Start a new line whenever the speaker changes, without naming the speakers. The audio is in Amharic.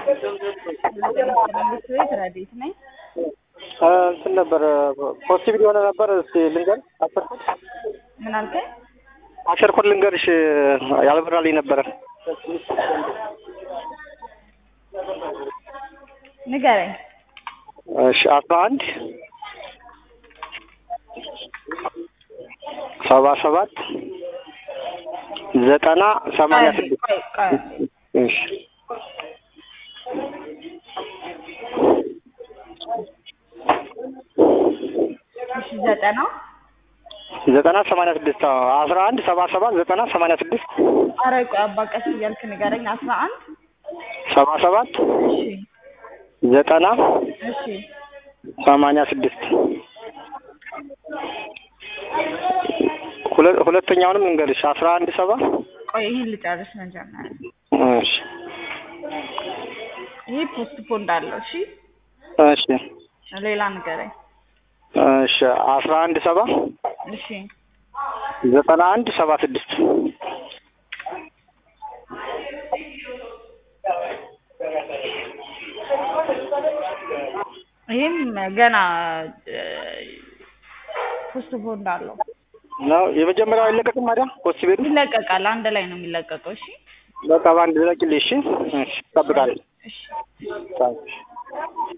መንግስት ቤት ረዴት ነኝ።
እንትን ነበር ፖሲብል የሆነ ነበር። እስኪ ልንገር አስር ኮድ
ምን አልከኝ?
አስር ኮድ ልንገርሽ ያልበራልኝ ነበረ።
ንገረኝ።
እሺ አስራ አንድ ሰባ ሰባት ዘጠና ሰማንያ ስድስት
ቆይ ቆይ
እሺ
እሺ ዘጠና
ዘጠና ሰማንያ ስድስት አስራ አንድ ሰባ ሰባት ዘጠና ሰማንያ ስድስት
ኧረ ቆይ አባ ቀስ እያልክ ንገረኝ። አስራ አንድ
ሰባ ሰባት
እሺ
ዘጠና
እሺ
ሰማንያ ስድስት ሁለ- ሁለተኛውንም እንገልሽ አስራ አንድ ሰባ
ቆይ ይህን ልጨርስ መጀመሪያ።
እሺ
ይህ ፖስት ፖንድ አለው። እሺ
እሺ
ሌላ ንገረኝ።
እሺ አስራ አንድ ሰባ
እሺ
ዘጠና አንድ ሰባ ስድስት
ይህም ገና ፖስት ፖንድ አለው።
ነው የመጀመሪያው አይለቀቅም ታዲያ ፖሲብል
ይለቀቃል። አንድ ላይ ነው የሚለቀቀው። እሺ
በቃ በአንድ ዘቂልሽ እሺ እሺ እጠብቃለሁ
እሺ
ታንክስ